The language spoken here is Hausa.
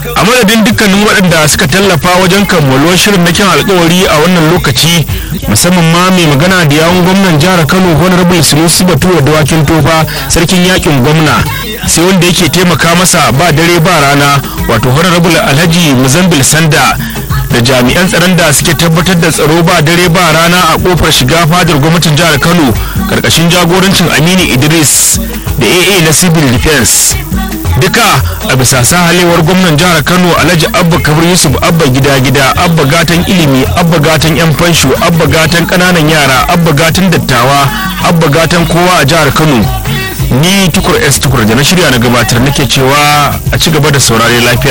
a madadin dukkanin waɗanda suka tallafa wajen kammaluwar shirin na kyan alkawari a wannan lokaci musamman ma mai magana da yawun gwamnan jihar kano honorable sunusi bature dawakin tofa sarkin yakin gwamna sai wanda yake taimaka masa ba dare ba rana wato honorable alhaji muzambil sanda da jami'an tsaron da suke tabbatar da tsaro ba dare ba rana a kofar shiga fadar gwamnatin jihar kano karkashin jagorancin aminu idris da aa na civil defense duka a bisa sahalewar gwamnan jihar kano alhaji abba kabir yusuf abba gida gida abba gatan ilimi abba gatan yan fansho abba gatan kananan yara abba gatan dattawa abba gatan kowa a jihar kano ni tukur s tukur da na shirya na gabatar nake cewa a ci gaba da saurare lafiya